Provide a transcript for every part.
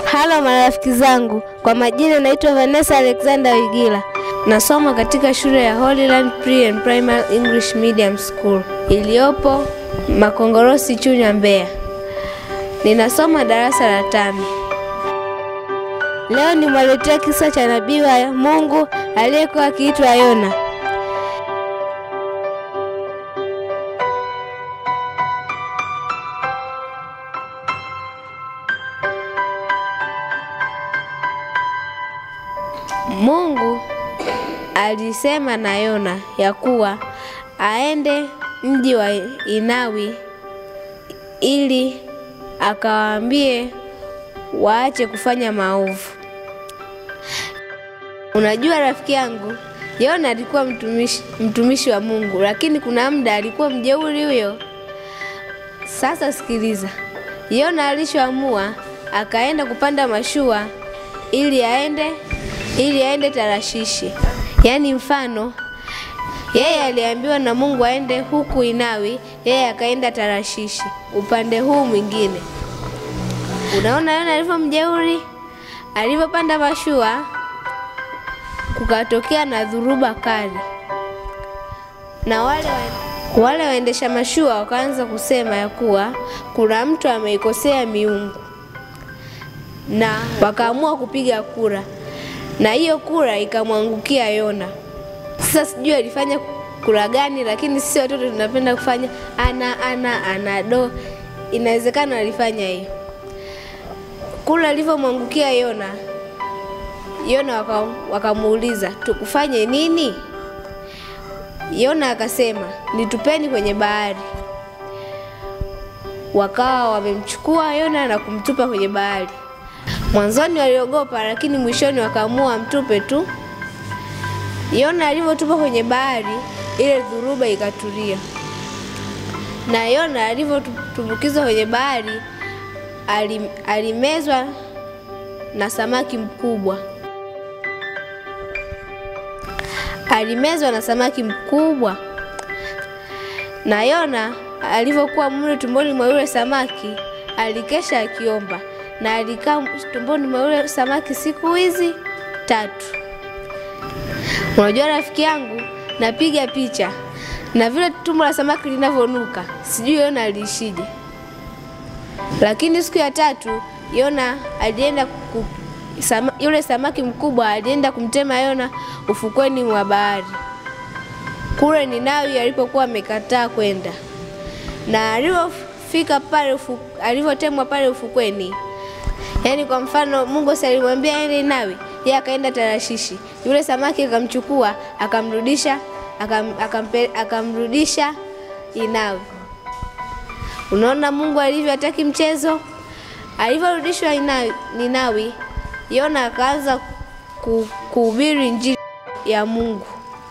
Halo marafiki zangu, kwa majina naitwa Vanessa Alexander Wigila. Nasoma katika shule ya Holyland Pre and Primary English Medium School iliyopo Makongorosi, Chunya, Mbeya. Ninasoma darasa la tano. Leo nimwaletea kisa cha nabii wa Mungu aliyekuwa akiitwa Yona. Mungu alisema na Yona ya kuwa aende mji wa Inawi ili akawaambie waache kufanya maovu. Unajua rafiki yangu, Yona alikuwa mtumishi, mtumishi wa Mungu, lakini kuna muda alikuwa mjeuri huyo. Sasa sikiliza, Yona alishoamua akaenda kupanda mashua ili aende ili aende Tarashishi. Yaani mfano yeye aliambiwa na Mungu aende huku Inawi, yeye akaenda Tarashishi upande huu mwingine. Unaona Yona alivyo mjeuri, alivyopanda mashua kukatokea na dhuruba kali, na wale wa, wale waendesha mashua wakaanza kusema ya kuwa kuna mtu ameikosea miungu, na wakaamua kupiga kura na hiyo kura ikamwangukia Yona. Sasa sijui alifanya kura gani, lakini sisi watoto tunapenda kufanya ana ana ana do. Inawezekana alifanya hiyo kura. Ilivyomwangukia Yona, Yona wakamuuliza waka tukufanye nini? Yona akasema nitupeni kwenye bahari. Wakawa wamemchukua Yona na kumtupa kwenye bahari. Mwanzoni waliogopa, lakini mwishoni wakaamua mtupe tu. Yona alivyotupa kwenye bahari, ile dhuruba ikatulia, na Yona alivyotumbukizwa kwenye bahari alim, alimezwa na samaki mkubwa, alimezwa na samaki mkubwa. Na Yona alivyokuwa mle tumboni mwa yule samaki, alikesha akiomba na alikaa tumboni mwa yule samaki siku hizi tatu. Unajua rafiki yangu, napiga picha na vile tumbo la samaki linavyonuka, sijui Yona aliishije. Lakini siku ya tatu Yona alienda ku, sama, yule samaki mkubwa alienda kumtema Yona ufukweni mwa bahari kule Ninawi alipokuwa amekataa kwenda, na alivyofika pale ufu, alivyotemwa pale ufukweni Yaani kwa mfano Mungu si alimwambia aende Nawi, yeye akaenda Tarashishi. Yule samaki akamchukua akamrudisha akam, akampe, akamrudisha Inawi. Unaona Mungu alivyo hataki mchezo. Alivyorudishwa Ninawi, Yona akaanza kuhubiri injili ya Mungu.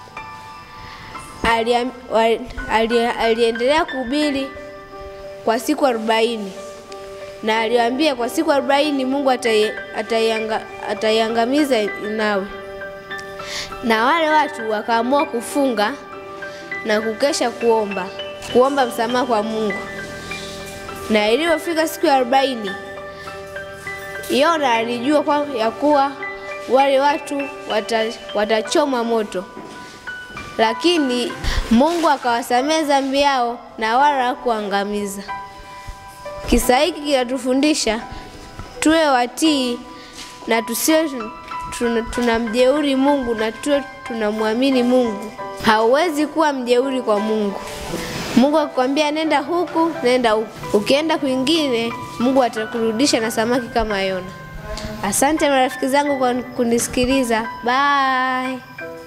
Ali, ali, aliendelea kuhubiri kwa siku arobaini na aliwaambia kwa siku arobaini Mungu ataiangamiza Ninawi. Na wale watu wakaamua kufunga na kukesha kuomba kuomba msamaha kwa Mungu. Na ilipofika siku ya arobaini, Yona alijua kwa ya kuwa wale watu watachomwa moto, lakini Mungu akawasamehe dhambi yao na wala hakuangamiza. Kisa hiki kinatufundisha tuwe watii na tusiwe tunamjeuri Mungu na tuwe tunamwamini Mungu. Hauwezi kuwa mjeuri kwa Mungu. Mungu akikwambia nenda huku, nenda huku. Ukienda kwingine, Mungu atakurudisha na samaki kama Yona. Asante marafiki zangu kwa kunisikiliza. Bye.